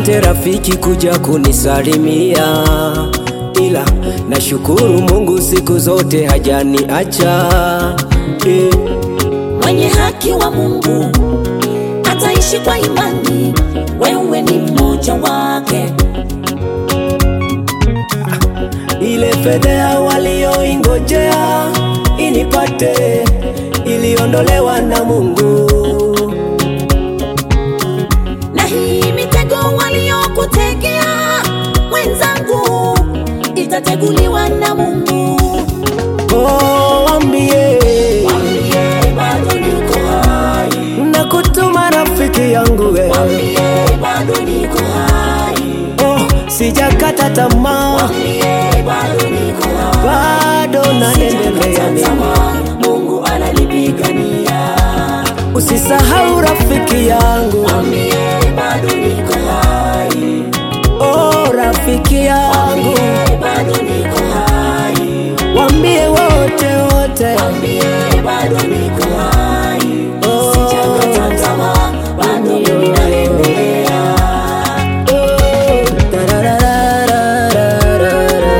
Asante rafiki kuja kunisalimia, ila nashukuru Mungu siku zote hajaniacha eh. Mwenye haki wa Mungu ataishi kwa imani, wewe ni mmoja wake. Ile fedheha walioingojea inipate iliondolewa na Mungu. Na hii mitego waliokutegea mwenzangu itateguliwa na Mungu. Oh, wambie Mwambie bado niko hai, na kutuma rafiki yangu we. mwambie bado niko hai, Oh, sijakata tamaa, mwambie bado niko hai. bado naendelea. Sijakata tamaa, Mungu ananipigania. Usisahau rafiki yangu, Mwambie bado niko hai, oh rafiki yangu, mwambie bado niko hai, wambie wote wote, mwambie bado niko hai. Oh. Sijakata tamaa, bado mimi naendelea. oh, tararararararara.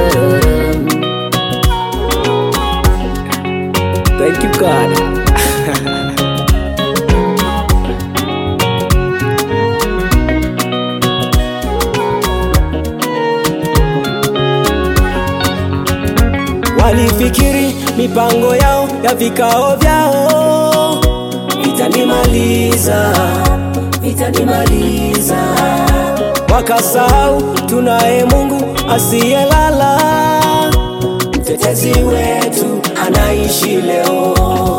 Thank you God. Walifikiri mipango yao ya vikao vyao itanimaliza, itanimaliza. Wakasahau tunaye Mungu asiyelala, mtetezi wetu anaishi leo.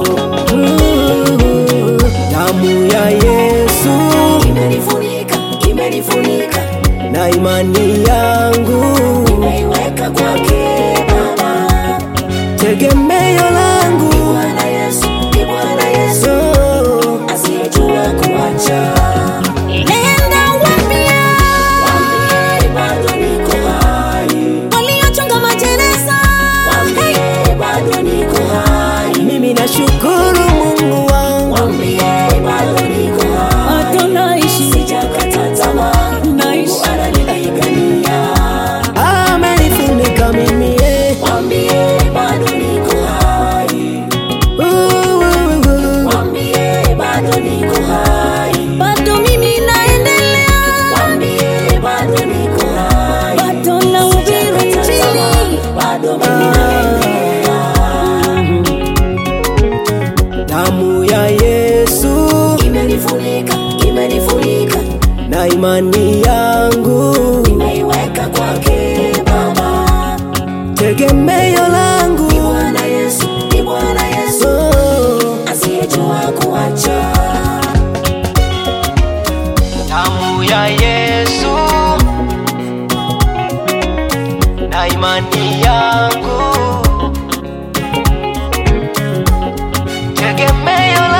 Mm, Damu ya Yesu Imenifunika, imenifunika, na imani yangu, nimeiweka kwake Baba. tegemeo langu Bwana Yesu, ni Bwana Yesu oh. asiyejua kuacha. Nenda waambie, waambie bado niko hai. Waliochonga majeneza, waambie bado niko hai. Mimi nashukuru Mungu wangu, Waambie bado niko hai. Bado naishi, Sijakata tamaa, Naishi. Mungu ananipigania. amenifunika mimi eh. Waambie bado niko hai. Uh, uh, uh. Waambie bado niko hai. bado mimi naendelea, Waambie bado niko hai. bado nahubiri Injili. Bado mimi naendelea. Damu ya Yesu Imenifunika, imenifunika, na imani yangu, nimeiweka kwake Baba. tegemeo langu Ni Bwana Yesu, ni Bwana Yesu oh. asiyejua kuacha. Damu ya Yesu na imani yangu, tegemeo